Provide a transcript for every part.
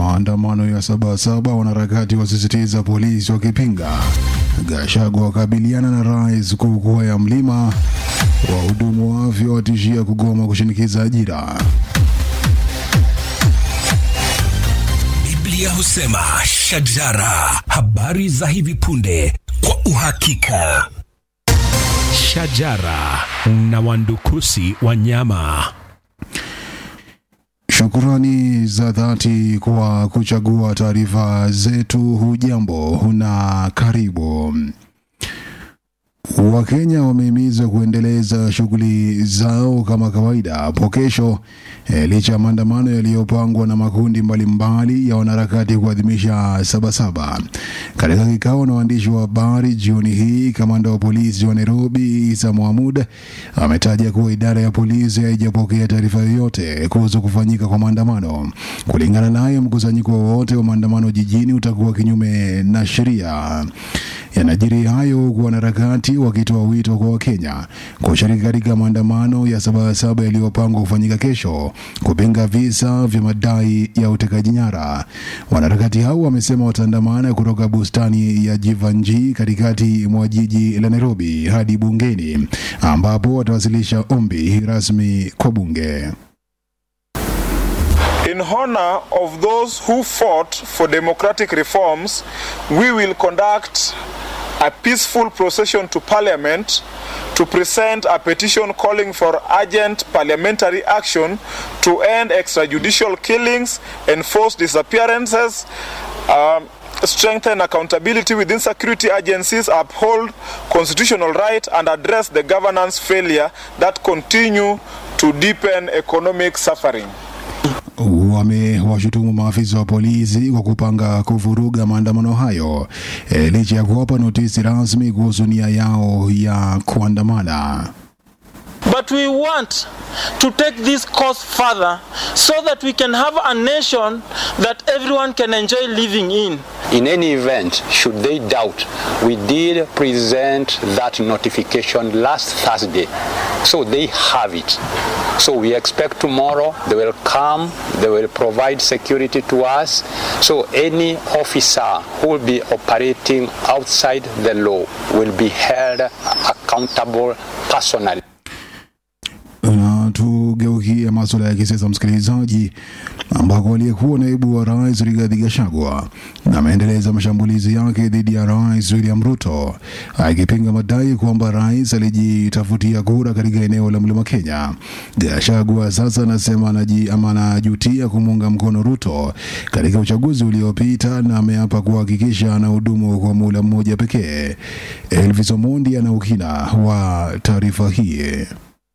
Maandamano ya Sabasaba, wanaharakati wasisitiza polisi wakipinga. Gachagua wakabiliana na rais kukua ya mlima. Wahudumu wa afya watishia kugoma kushinikiza ajira. Biblia husema shajara, habari za hivi punde kwa uhakika. Shajara na wandukusi wa nyama. Shukrani za dhati kwa kuchagua taarifa zetu. Hujambo na karibu. Wakenya wamehimizwa kuendeleza shughuli zao kama kawaida hapo kesho e, licha ya maandamano yaliyopangwa na makundi mbalimbali ya wanaharakati kuadhimisha Sabasaba. Katika kikao na waandishi wa habari jioni hii, kamanda wa polisi wa Nairobi Isa Mohamud ametaja kuwa idara ya polisi haijapokea taarifa yoyote kuhusu kufanyika kwa maandamano. Kulingana naye, mkusanyiko wowote wa maandamano jijini utakuwa kinyume na sheria. Yanajiri hayo huku wanaharakati wakitoa wito kwa Wakenya kushiriki katika maandamano ya Sabasaba yaliyopangwa kufanyika kesho kupinga visa vya madai ya utekaji nyara. Wanaharakati hao wamesema wataandamana kutoka bustani ya Jivanji katikati mwa jiji la Nairobi hadi bungeni ambapo watawasilisha ombi rasmi kwa bunge. In honor of those who fought for democratic reforms, we will conduct a peaceful procession to Parliament to present a petition calling for urgent parliamentary action to end extrajudicial killings, enforce disappearances, um, strengthen accountability within security agencies, uphold constitutional right, and address the governance failure that continue to deepen economic suffering. wamewashutumu maafisa wa polisi kwa kupanga kuvuruga maandamano hayo e, licha ya kuwapa notisi rasmi kuhusu nia yao ya kuandamana. But we want to take this cause further so that we can have a nation that everyone can enjoy living in. In any event, should they doubt, we did present that notification last Thursday. So they have it. So we expect tomorrow they will come, they will provide security to us. So any officer who will be operating outside the law will be held accountable personally. Na tugeukie masuala ya kisiasa, msikilizaji, ambako aliyekuwa naibu wa rais Rigathi Gachagua ameendeleza mashambulizi yake dhidi ya rais William Ruto akipinga madai kwamba rais alijitafutia kura katika eneo la mlima Kenya. Gachagua sasa anasema anaji ama anajutia kumuunga mkono Ruto katika uchaguzi uliopita na ameapa kuhakikisha anahudumu kwa muda mmoja pekee. Elvis Omondi ana ukina wa taarifa hii.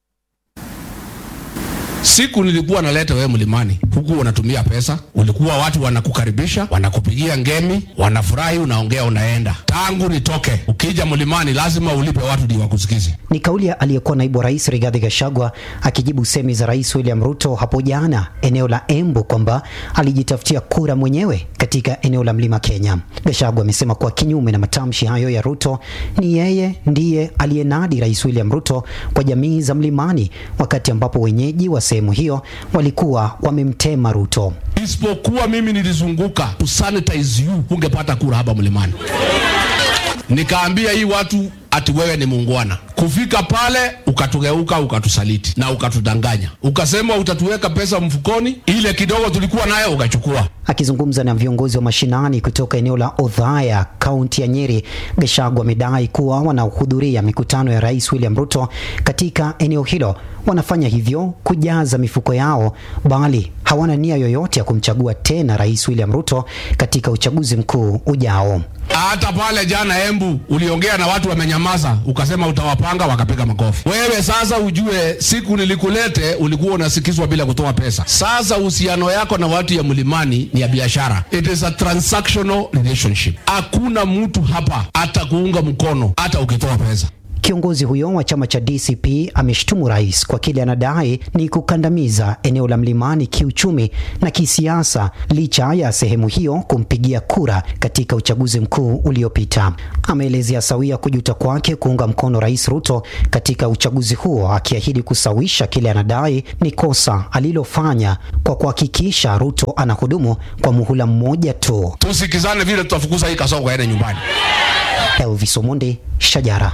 Siku nilikuwa naleta wewe mlimani, huku unatumia pesa, ulikuwa watu wanakukaribisha, wanakupigia ngemi, wanafurahi, unaongea, unaenda. Tangu nitoke, ukija mlimani lazima ulipe watu ndio wakusikize. Ni kauli ya aliyekuwa naibu rais Rigathi Gachagua akijibu semi za rais William Ruto hapo jana eneo la Embu kwamba alijitafutia kura mwenyewe katika eneo la mlima Kenya. Gachagua amesema kuwa kinyume na matamshi hayo ya Ruto, ni yeye ndiye aliyenadi rais William Ruto kwa jamii za mlimani, wakati ambapo wenyeji wa sehemu hiyo walikuwa wamemtema Ruto. Isipokuwa mimi nilizunguka kusanitize you, ungepata kura hapa mlimani. Nikaambia hii watu ati wewe ni muungwana. Kufika pale ukatugeuka, ukatusaliti na ukatudanganya, ukasema utatuweka pesa mfukoni, ile kidogo tulikuwa nayo ukachukua. Akizungumza na viongozi wa mashinani kutoka eneo la Othaya, kaunti ya Nyeri, Gachagua amedai kuwa wanaohudhuria mikutano ya rais William Ruto katika eneo hilo wanafanya hivyo kujaza mifuko yao, bali hawana nia yoyote ya kumchagua tena rais William Ruto katika uchaguzi mkuu ujao. Hata pale jana Embu uliongea na watu wamenyamaza, ukasema utawapanga, wakapiga makofi. Wewe sasa ujue, siku nilikulete ulikuwa unasikizwa bila kutoa pesa. Sasa uhusiano yako na watu ya mlimani ni ya biashara, it is a transactional relationship. Hakuna mtu hapa atakuunga mkono hata ukitoa pesa. Kiongozi huyo wa chama cha DCP ameshtumu rais kwa kile anadai ni kukandamiza eneo la mlimani kiuchumi na kisiasa, licha ya sehemu hiyo kumpigia kura katika uchaguzi mkuu uliopita. Ameelezea sawia kujuta kwake kuunga mkono Rais Ruto katika uchaguzi huo, akiahidi kusawisha kile anadai ni kosa alilofanya kwa kuhakikisha Ruto anahudumu kwa muhula mmoja tu. Tusikizane vile tutafukuza hii kasongo aende nyumbani. Elvis Omondi, Shajara.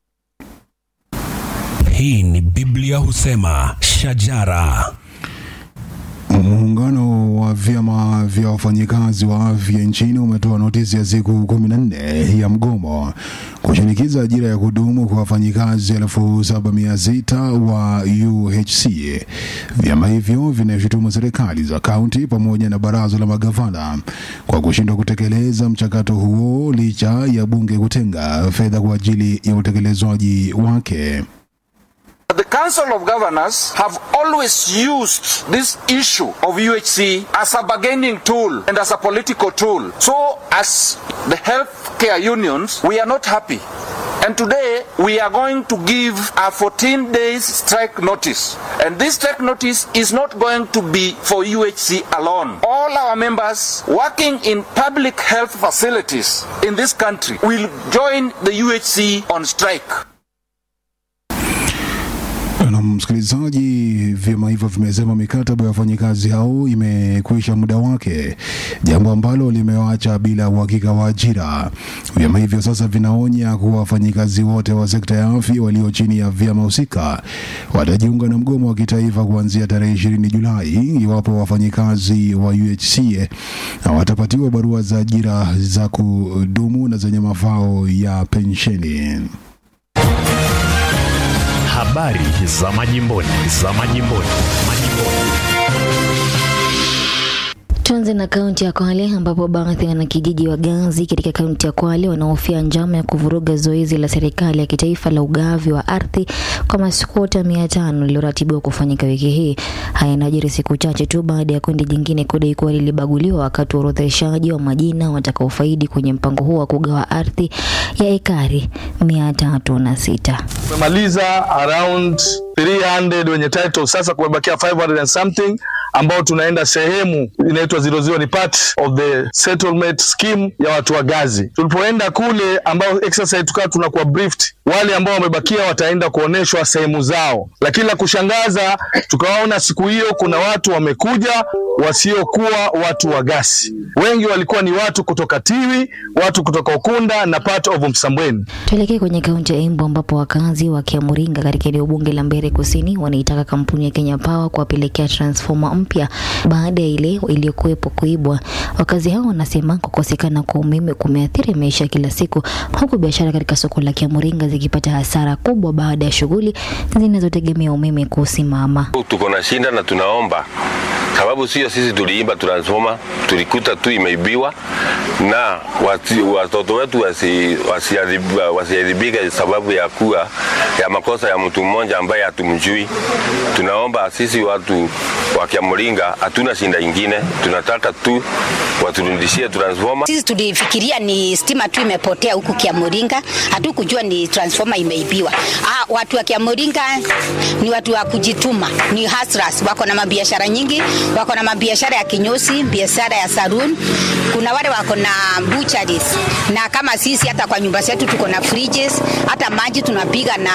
Hii ni Biblia husema shajara. Muungano wa vyama vya wafanyikazi wa afya nchini umetoa notisi ya siku kumi na nne ya mgomo kushinikiza ajira ya kudumu kwa wafanyikazi elfu saba mia sita wa UHC. Vyama hivyo vinashutumu serikali za kaunti pamoja na baraza la magavana kwa kushindwa kutekeleza mchakato huo licha ya bunge kutenga fedha kwa ajili ya utekelezwaji wake. The Council of Governors have always used this issue of UHC as a bargaining tool and as a political tool. So, as the healthcare unions, we are not happy. And today, we are going to give a 14 days strike notice. And this strike notice is not going to be for UHC alone. All our members working in public health facilities in this country will join the UHC on strike. Na msikilizaji, vyama hivyo vimesema mikataba ya wafanyikazi hao imekwisha muda wake, jambo ambalo limewaacha bila uhakika wa ajira. Vyama hivyo sasa vinaonya kuwa wafanyikazi wote wa sekta ya afya walio chini ya vyama husika watajiunga na mgomo wa kitaifa kuanzia tarehe ishirini Julai iwapo wafanyikazi wa UHC hawatapatiwa barua za ajira za kudumu na zenye mafao ya pensheni. Habari za majimboni, za majimboni, majimboni. Tuanze na kaunti ya Kwale ambapo baadhi ya wanakijiji wa Gazi katika kaunti ya Kwale wanahofia njama ya kuvuruga zoezi la serikali ya kitaifa la ugavi wa ardhi kwa maskwota mia tano lililoratibiwa kufanyika wiki hii. Haya yanajiri siku chache tu baada ya kundi jingine kudai kuwa lilibaguliwa wakati wa orodheshaji wa majina watakaofaidi kwenye mpango huo wa kugawa ardhi ya ekari mia tatu na sita. Tumemaliza around 300 wenye title, sasa kumebakia 500 and something ambao tunaenda sehemu inaitwa zero zero, ni part of the settlement scheme ya watu wa Gazi. Tulipoenda kule, ambao exercise tukawa tunakuwa briefed, wale ambao wamebakia wataenda kuoneshwa sehemu zao, lakini la kushangaza tukawaona siku hiyo kuna watu wamekuja wasiokuwa watu wa Gasi. Wengi walikuwa ni watu kutoka Tiwi, watu kutoka Ukunda na part of Msambweni. Tuelekee kwenye kaunti ya Embu ambapo wakazi wa Kiamuringa katika eneo bunge la Mbeere Kusini wanaitaka kampuni ya Kenya Power kuwapelekea transformer mpya baada ya ile iliyokuwepo kuibwa. Wakazi hao wanasema kukosekana kwa umeme kumeathiri maisha kila siku, huku biashara katika soko la Kiamuringa zikipata hasara kubwa baada ya shughuli zinazotegemea umeme kusimama. Tuko na shinda na tunaomba sababu sio sisi tuliimba transformer, tulikuta tu imeibiwa na wati, watoto wetu wasiharibike wasi wasi sababu ya kuwa ya makosa ya mtu mmoja ambaye hatumjui. Tunaomba sisi watu wa Kiamuringa, hatuna shinda ingine, tunataka tu waturudishie transformer. Sisi tulifikiria ni stima tu imepotea huku Kiamuringa, hatukujua ni transformer imeibiwa. Ah, watu wa Kiamuringa ni watu wa kujituma, ni hustlers, wako na mabiashara nyingi wako na mabiashara ya kinyozi, biashara ya saloon. Kuna wale wako na butcheries, na kama sisi hata kwa nyumba zetu tuko na fridges, hata maji tunapiga na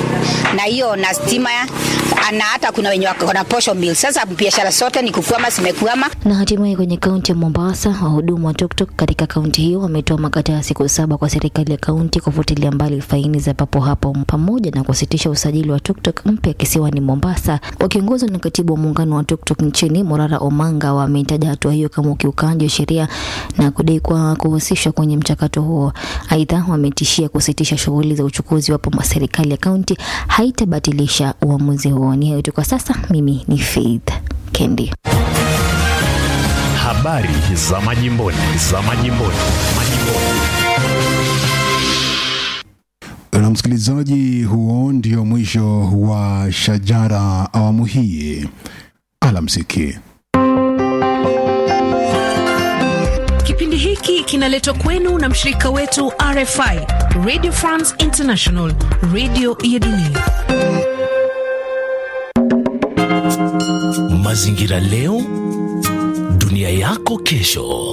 na hiyo na stima na hata kuna wenye wako na posho mill. Sasa biashara zote ni kukwama, zimekwama. Na hatimaye kwenye kaunti ya Mombasa, wahudumu wa tuktuk katika kaunti hiyo wametoa makataa ya siku saba kwa serikali ya kaunti kufutilia mbali faini za papo hapo pamoja na kusitisha usajili wa tuktuk mpya kisiwani Mombasa. Wakiongozwa na katibu wa muungano wa tuktuk nchini Morara Omanga wameitaja hatua hiyo kama ukiukaji wa sheria na kudai kwa kuhusishwa kwenye mchakato huo. Aidha, wametishia kusitisha shughuli za uchukuzi wapo serikali ya kaunti haitabatilisha uamuzi huo. Ni hayo tu kwa sasa. Mimi ni Faith Kendi. Habari za majimboni, za majimboni, majimboni. Na msikilizaji, huo ndio mwisho wa Shajara awamu hii. Alamsiki. Kipindi hiki hiki kinaletwa kwenu na mshirika wetu RFI, Radio France International, radio ya dunia. Mazingira leo, dunia yako kesho.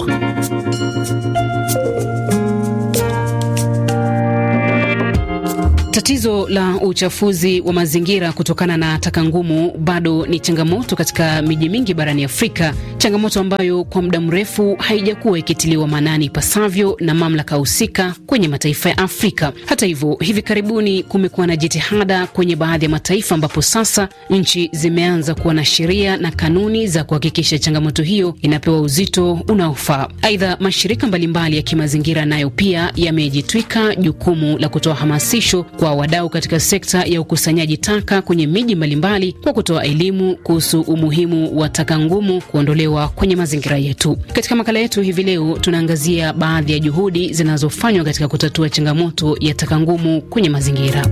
Tatizo la uchafuzi wa mazingira kutokana na taka ngumu bado ni changamoto katika miji mingi barani Afrika, changamoto ambayo kwa muda mrefu haijakuwa ikitiliwa maanani ipasavyo na mamlaka husika kwenye mataifa ya Afrika. Hata hivyo, hivi karibuni kumekuwa na jitihada kwenye baadhi ya mataifa ambapo sasa nchi zimeanza kuwa na sheria na kanuni za kuhakikisha changamoto hiyo inapewa uzito unaofaa. Aidha, mashirika mbalimbali ya kimazingira nayo pia yamejitwika jukumu la kutoa hamasisho kwa wadau katika sekta ya ukusanyaji taka kwenye miji mbalimbali kwa kutoa elimu kuhusu umuhimu wa taka ngumu kuondolewa kwenye mazingira yetu. Katika makala yetu hivi leo, tunaangazia baadhi ya juhudi zinazofanywa katika kutatua changamoto ya taka ngumu kwenye mazingira.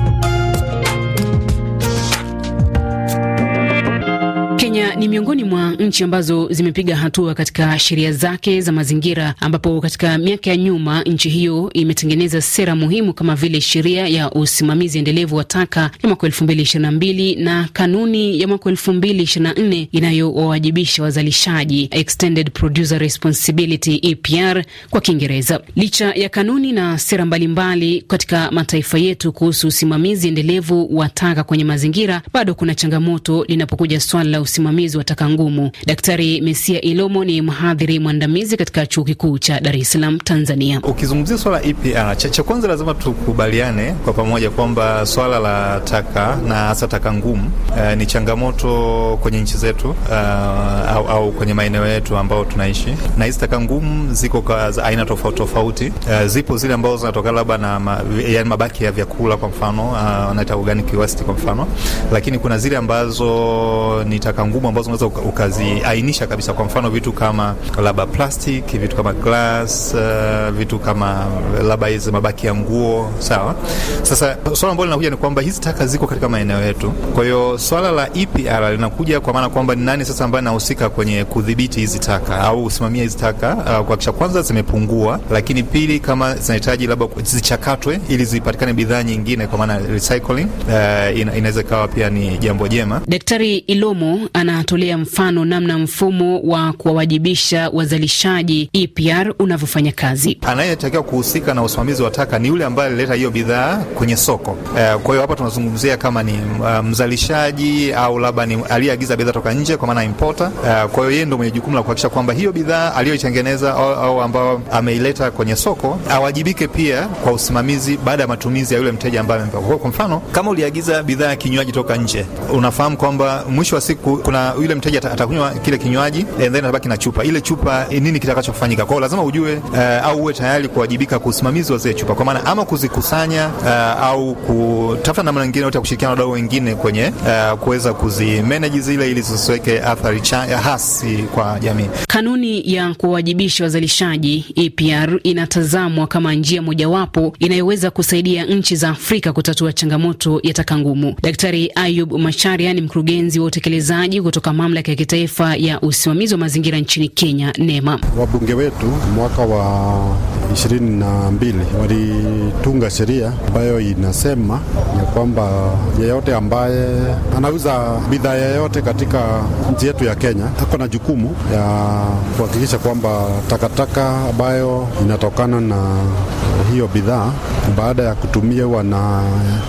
Kenya ni miongoni mwa nchi ambazo zimepiga hatua katika sheria zake za mazingira, ambapo katika miaka ya nyuma nchi hiyo imetengeneza sera muhimu kama vile sheria ya usimamizi endelevu wa taka ya mwaka elfu mbili ishirini na mbili na kanuni ya mwaka elfu mbili ishirini na nne inayowawajibisha wazalishaji, Extended Producer Responsibility EPR kwa Kiingereza. Licha ya kanuni na sera mbalimbali mbali katika mataifa yetu kuhusu usimamizi endelevu wa taka kwenye mazingira, bado kuna changamoto linapokuja swala la usimamizi wa taka ngumu. Daktari Mesia Ilomo ni mhadhiri mwandamizi katika chuo kikuu cha Dar es Salaam, Tanzania. Ukizungumzia swala EPR, cha, cha kwanza lazima tukubaliane kwa pamoja kwamba swala la taka na hasa taka ngumu uh, ni changamoto kwenye nchi zetu uh, au, au kwenye maeneo yetu ambao tunaishi, na hizi taka ngumu ziko kwa aina tofauti tofauti. Uh, zipo zile ambazo zinatokana labda na ma, yani mabaki ya vyakula kwa mfano wanaita uh, organic waste kwa mfano, lakini kuna zile ambazo ni taka ngumu ambazo unaweza ukaziainisha kabisa. Kwa mfano vitu kama labda plastic, vitu kama glass, uh, vitu kama labda hizi mabaki ya nguo. Sawa. Sasa swala ambalo linakuja ni kwamba hizi taka ziko katika maeneo yetu. Kwa hiyo swala la EPR linakuja kwa maana kwamba ni nani sasa ambaye anahusika kwenye kudhibiti hizi taka au kusimamia hizi taka, uh, kuhakikisha kwanza zimepungua, lakini pili kama zinahitaji labda zichakatwe ili zipatikane bidhaa nyingine, kwa maana recycling, uh, ina, inaweza ikawa pia ni jambo jema. Daktari Ilomo anatolea mfano namna mfumo wa kuwawajibisha wazalishaji EPR unavyofanya kazi. Anayetakiwa kuhusika na usimamizi wa taka ni yule ambaye alileta hiyo bidhaa kwenye soko. Uh, kwa hiyo hapa tunazungumzia kama ni uh, mzalishaji au labda ni aliyeagiza bidhaa toka nje, kwa maana importer. Uh, kwa hiyo yeye ndio mwenye jukumu la kuhakikisha kwamba hiyo bidhaa aliyoitengeneza au, au ambayo ameileta kwenye soko awajibike pia kwa usimamizi baada ya matumizi ya yule mteja ambaye amempa. Kwa mfano, kama uliagiza bidhaa ya kinywaji toka nje, unafahamu kwamba mwisho wa siku kuna yule mteja atakunywa kile kinywaji and then atabaki na chupa. Ile chupa nini kitakachofanyika? Kwa hiyo lazima ujue uh, au uwe tayari kuwajibika kwa usimamizi wa zile chupa, kwa maana ama kuzikusanya uh, au kutafuta namna nyingine yote ya kushirikiana na wadau wengine kwenye uh, kuweza kuzimanage zile ili zisiweke athari hasi kwa jamii. Kanuni ya kuwawajibisha wazalishaji EPR inatazamwa kama njia mojawapo inayoweza kusaidia nchi za Afrika kutatua changamoto ya taka ngumu. Daktari Ayub Macharia ni mkurugenzi wa utekelezaji kutoka mamlaka ya kitaifa ya usimamizi wa mazingira nchini Kenya, NEMA. Wabunge wetu mwaka wa ishirini na mbili walitunga sheria ambayo inasema ya kwamba yeyote ambaye anauza bidhaa yeyote katika nchi yetu ya Kenya ako na jukumu ya kuhakikisha kwamba takataka ambayo inatokana na hiyo bidhaa baada ya kutumiwa na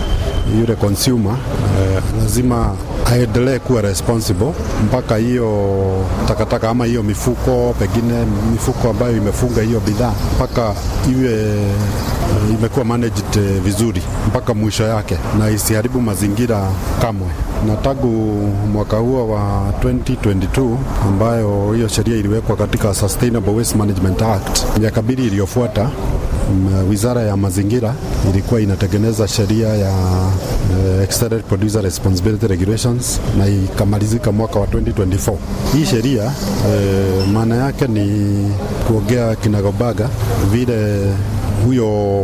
yule consumer eh, lazima aendelee kuwa responsible mpaka hiyo takataka ama hiyo mifuko, pengine mifuko ambayo imefunga hiyo bidhaa mpaka iwe imekuwa managed vizuri mpaka mwisho yake na isiharibu mazingira kamwe. Na tangu mwaka huo wa 2022 ambayo hiyo sheria iliwekwa katika Sustainable Waste Management Act, miaka mbili iliyofuata Wizara ya mazingira ilikuwa inatengeneza sheria ya uh, Extended Producer Responsibility Regulations na ikamalizika mwaka wa 2024. Hii sheria uh, maana yake ni kuongea kinagobaga vile huyo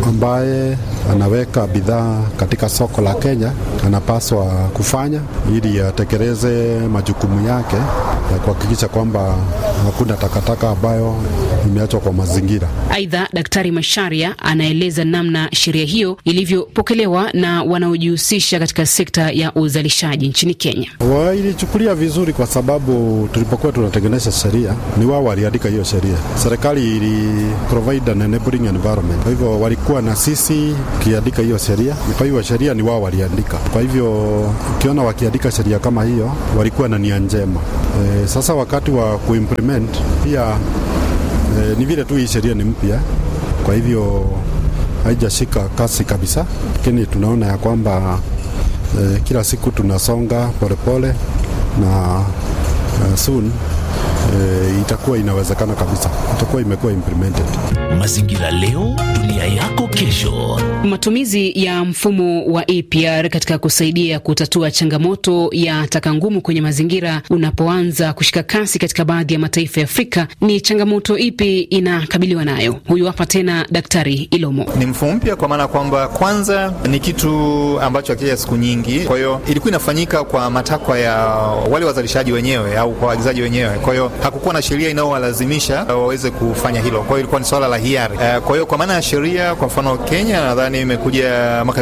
ambaye anaweka bidhaa katika soko la Kenya anapaswa kufanya ili atekeleze majukumu yake ya kuhakikisha kwamba hakuna takataka ambayo imeachwa kwa mazingira. Aidha, Daktari Masharia anaeleza namna sheria hiyo ilivyopokelewa na wanaojihusisha katika sekta ya uzalishaji nchini Kenya. Wailichukulia vizuri kwa sababu tulipokuwa tunatengeneza sheria ni wao waliandika hiyo sheria. Serikali ili provide an enabling environment, kwa hivyo walikuwa na sisi kiandika hiyo sheria. Kwa hivyo sheria ni wao waliandika, kwa hivyo ukiona wakiandika sheria kama hiyo walikuwa na nia njema. E, sasa wakati wa kuimplement pia e, ni vile tu hii sheria ni mpya, kwa hivyo haijashika kasi kabisa, lakini tunaona ya kwamba e, kila siku tunasonga polepole na uh, soon e, itakuwa inawezekana kabisa, itakuwa imekuwa implemented. Mazingira leo, dunia yako kesho. Matumizi ya mfumo wa APR katika kusaidia kutatua changamoto ya taka ngumu kwenye mazingira unapoanza kushika kasi katika baadhi ya mataifa ya Afrika, ni changamoto ipi inakabiliwa nayo? Huyu hapa tena Daktari Ilomo. Ni mfumo mpya kwa maana kwamba kwanza ni kitu ambacho hakija siku nyingi, kwa hiyo ilikuwa inafanyika kwa matakwa ya wale wazalishaji wenyewe au kwa waagizaji wenyewe. Kwa hiyo hakukuwa na sheria inayowalazimisha waweze kufanya hilo, kwa hiyo ilikuwa ni swala la hiari. Kwa hiyo kwa maana ya sheria, kwa mfano Kenya nadhani imekuja mwaka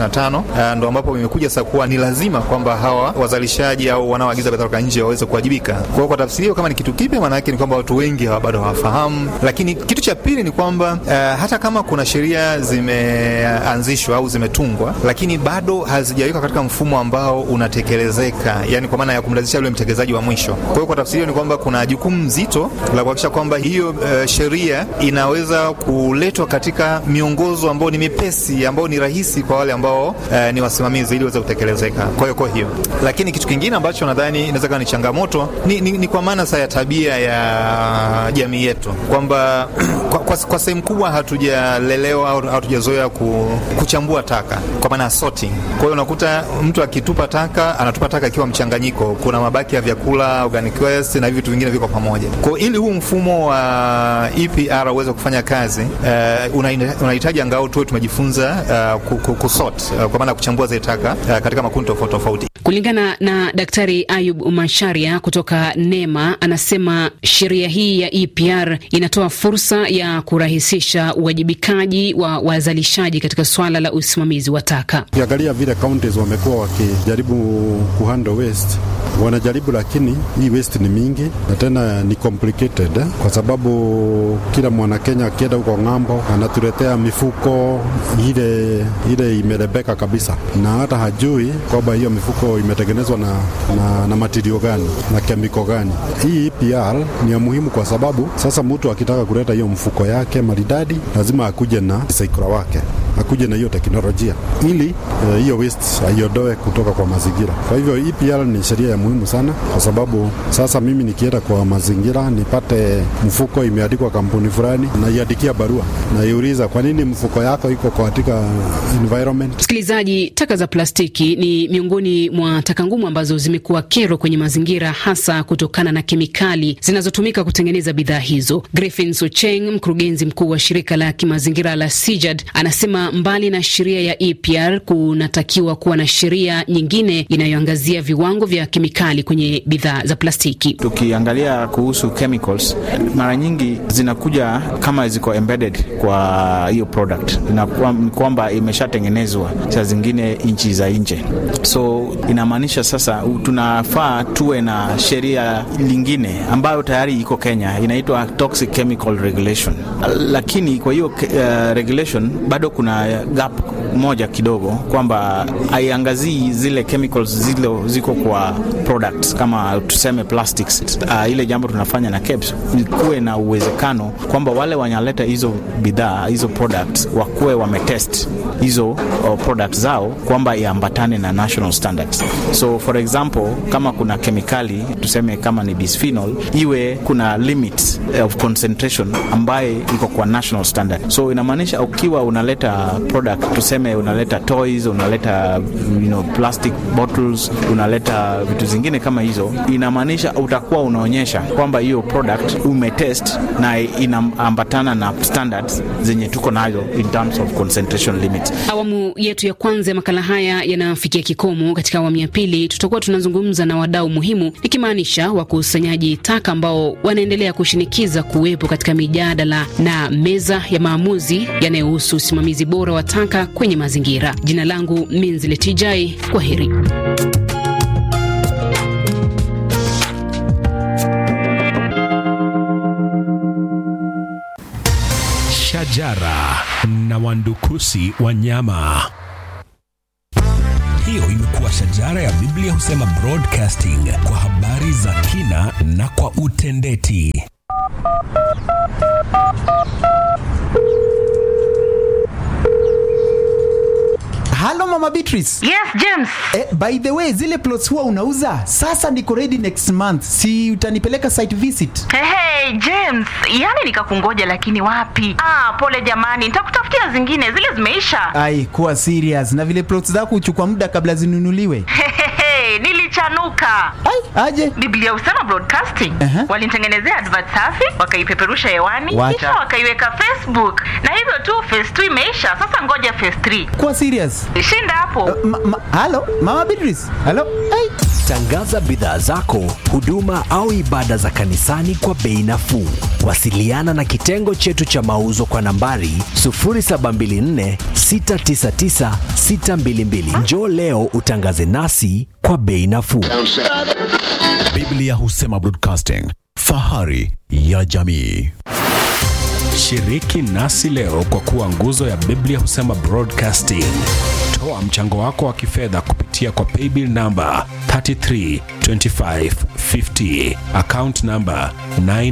2025 ndo ambapo imekuja sasa kuwa ni lazima kwamba hawa wazalishaji au wanaoagiza bidhaa kutoka nje waweze kuwajibika. Kwa hiyo kwa tafsiri hiyo, kama ni kitu kipya, maana yake ni kwamba watu wengi hawa bado hawafahamu. Lakini kitu cha pili ni kwamba uh, hata kama kuna sheria zimeanzishwa au zimetungwa, lakini bado hazijawekwa katika mfumo ambao unatekelezeka, yani kwa maana ya kumlazimisha yule mtekelezaji wa mwisho. Kwa hiyo kwa tafsiri hiyo ni kwamba kuna jukumu zito la kuhakikisha kwamba hiyo uh, sheria inaweza kuletwa katika miongozo ambao ni mipesi ambao ni rahisi kwa wale ambao uh, ni wasimamizi ili waweze kutekelezeka. Kwa hiyo kwa hiyo, lakini kitu kingine ambacho nadhani inaweza kuwa ni changamoto ni, ni, ni kwa maana sasa ya tabia ya jamii yetu kwamba kwa, kwa, kwa sehemu kubwa hatujalelewa au hatujazoea ku, kuchambua taka kwa maana sorting. Kwa hiyo unakuta mtu akitupa taka anatupa taka ikiwa mchanganyiko, kuna mabaki ya vyakula, organic waste na vitu vingine viko pamoja. Kwa ili huu mfumo wa EPR uweze kufanya kazi uh, unahitaji una angao tuwe tumejifunza uh, kusort uh, kwa maana ya kuchambua zile taka uh, katika makundi tofauti tofauti. Kulingana na Daktari Ayub Masharia kutoka NEMA, anasema sheria hii ya EPR inatoa fursa ya kurahisisha uwajibikaji wa wazalishaji katika swala la usimamizi wa taka. Ukiangalia vile counties wamekuwa wakijaribu kuhandle waste wanajaribu, lakini hii waste ni mingi na tena ni complicated eh? Kwa sababu kila mwana Kenya akienda huko ng'ambo anatuletea mifuko ile ile imerebeka kabisa, na hata hajui kwamba hiyo mifuko imetengenezwa na, na, na matirio gani na kemiko gani. Hii EPR ni ya muhimu kwa sababu sasa mtu akitaka kuleta hiyo mfuko yake maridadi lazima akuje na saikura wake akuje na hiyo teknolojia ili hiyo uh, waste aiondoe kutoka kwa mazingira. Kwa hivyo EPR ni sheria ya muhimu sana, kwa sababu sasa mimi nikienda kwa mazingira nipate mfuko imeandikwa kampuni fulani, naiandikia barua, naiuliza kwa nini mfuko yako iko katika environment. Msikilizaji, taka za plastiki ni miongoni mwa taka ngumu ambazo zimekuwa kero kwenye mazingira, hasa kutokana na kemikali zinazotumika kutengeneza bidhaa hizo. Griffin Socheng, mkurugenzi mkuu wa shirika la kimazingira la CIJAD, anasema mbali na sheria ya EPR kunatakiwa kuwa na sheria nyingine inayoangazia viwango vya kemikali kwenye bidhaa za plastiki. Tukiangalia kuhusu chemicals, mara nyingi zinakuja kama ziko embedded kwa hiyo product, ni kwamba imeshatengenezwa saa zingine nchi za nje, so inamaanisha sasa tunafaa tuwe na sheria lingine ambayo tayari iko Kenya, inaitwa Toxic Chemical Regulation, lakini kwa hiyo uh, regulation bado kuna gap moja kidogo kwamba haiangazii zile chemicals zile ziko kwa products kama tuseme plastics. Uh, ile jambo tunafanya na KEBS kuwe na uwezekano kwamba wale wanaleta hizo bidhaa hizo products wakuwe wametest hizo uh, products zao kwamba iambatane na national standards. So for example, kama kuna kemikali tuseme kama ni bisphenol, iwe kuna limit of concentration ambaye iko kwa national standard. So inamaanisha ukiwa unaleta product tuseme unaleta toys unaleta you know, plastic bottles unaleta vitu zingine kama hizo inamaanisha utakuwa unaonyesha kwamba hiyo product umetest na inaambatana na standards zenye tuko nazo in terms of concentration limit Awamu yetu ya kwanza ya makala haya yanafikia kikomo. Katika awamu ya pili, tutakuwa tunazungumza na wadau muhimu, ikimaanisha wakusanyaji taka ambao wanaendelea kushinikiza kuwepo katika mijadala na meza ya maamuzi yanayohusu usimamizi bora wa taka kwenye mazingira. Jina langu Minzile Tijai, kwa heri. Shajara na wandukusi wa nyama. Hiyo imekuwa Shajara ya Biblia husema broadcasting kwa habari za kina na kwa utendeti. Halo Mama Beatrice. Yes, James. Eh, by the way, zile plots huwa unauza? Sasa niko ready next month. Si utanipeleka site visit? Hey, hey, James, yani nikakungoja lakini wapi? Ah, pole jamani, nitakutafutia zingine, zile zimeisha. Ai, kuwa serious. Na vile plots zako huchukua muda kabla zinunuliwe. Hey, nilichanuka. Ai, aje? Biblia husema broadcasting. Aha. Walinitengenezea advert safi, wakaipeperusha hewani, Wacha. kisha wakaiweka Facebook. Na hivyo tu phase 2 imeisha. Sasa ngoja phase 3. Kuwa serious. Shinda hapo. Ma, ma, halo, Mama Beatrice. Halo. Ai. Tangaza bidhaa zako, huduma au ibada za kanisani kwa bei nafuu. Wasiliana na kitengo chetu cha mauzo kwa nambari 0724 699 622. Njoo leo utangaze nasi kwa bei nafuu. Biblia husema broadcasting, fahari ya jamii. Shiriki nasi leo kwa kuwa nguzo ya Biblia husema broadcasting. Toa mchango wako wa kifedha kupitia kwa paybill namba 332550 account namba 9